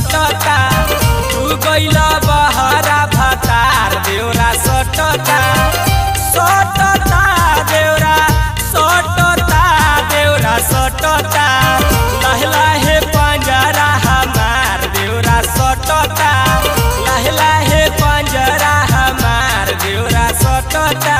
सटता तू गइला बहरा भतार देवरा सटता सटता देवरा सटता देवरा सटता लाहे लाहे पंजरा हमार देवरा सटता लाहे लाहे पंजरा हमार देवरा सटता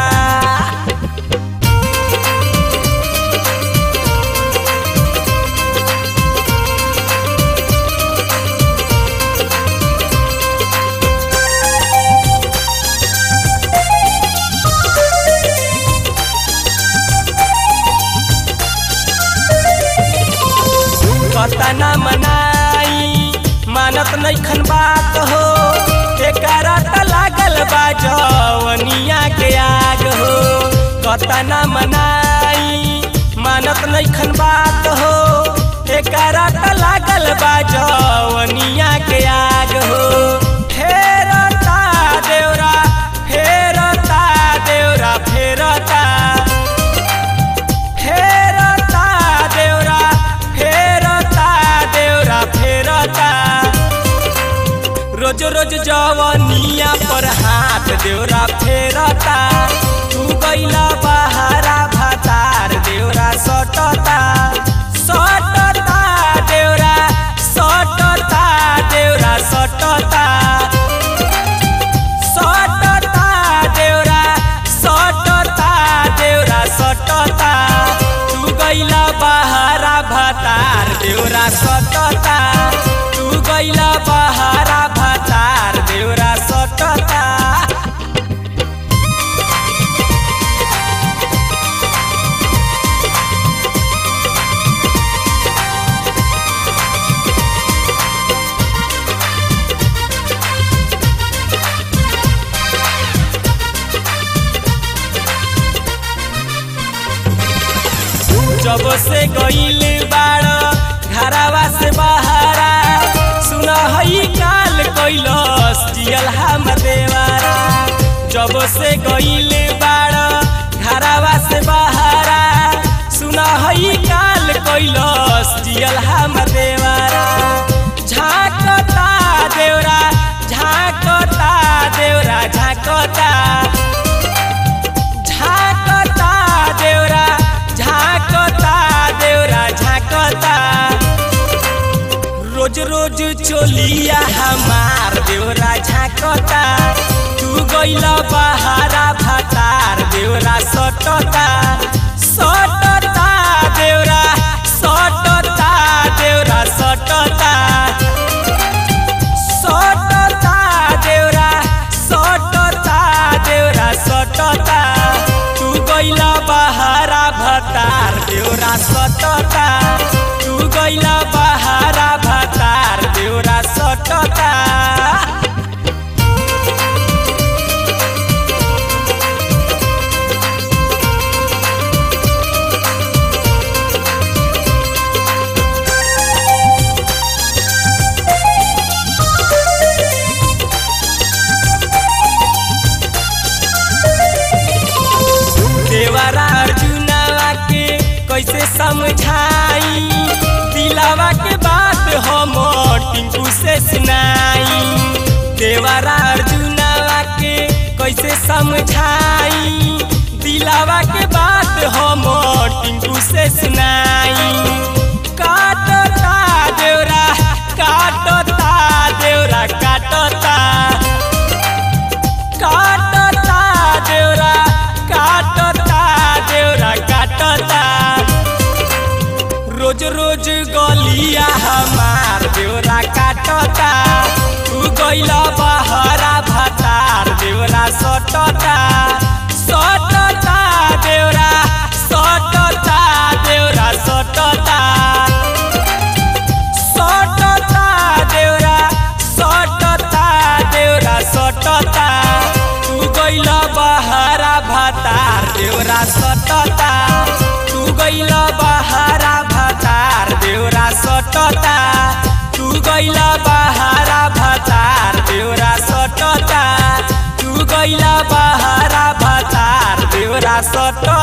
कतना मनाई मानत नैखन बात हो एकरा त लागल बा जवनिया के आग हो कतना मनाई मानत नैखन बात हो एकरा त लागल बा जवनिया के आग हो फेरता देवरा फेरता देवरा फेरता फेरता देवरा फेरता देवरा फेरता रोज रोज जवनिया पर हाथ देवरा फेरता तू गइला बहारा भातार देवरा सटता सटता देवरा सटता देवरा सटता सटता देवरा सटता देवरा सटता तू गइला बहारा भातार देवरा सटता तू गइला बहारा भातार देवरा सटता जब से गईल बाड़ घरावा से बहारा सुन हई काल कैलस जियल हम देवारा जब से गईल बाड़ घरावा से बहारा सुन हई काल कैलस जियल हम देवारा झाकता देवरा झाकता देवरा झाकता झाकता देवरा झाकता देवरा झाकता रोज रोज चोलिया हमार देवरा झाकता तू गइला बहारा भातार देवरा सटता सटता देवरा सटता देवरा सटता सटता देवरा सटता देवरा सटता तू गइला बहारा भतार देवरा सटता तू गइला बहारा भतार देवरा सटता देवरा अर्जुनवा के कैसे समझाई दिलावा के बात हम टिंकू से सुनाई देवरा अर्जुनवा के कैसे समझाई दिलावा के बात हम टिंकू से सुनाई काटता देवरा काटता देवरा काटता काटता देवरा काटता देवरा काटता रोज रोज गलिया हमार देवरा काटता तू गइला बहरा भतार देवरा सटता सटता देवरा सटता देवरा सटता सटता देवरा सटता देवरा सटता तू गइला बहारा भातार देवरा सटता तू गइला बहारा भातार देवरा सटता तू गइला बहारा भातार देवरा सटता तू गइला बहारा भातार देवरा सटता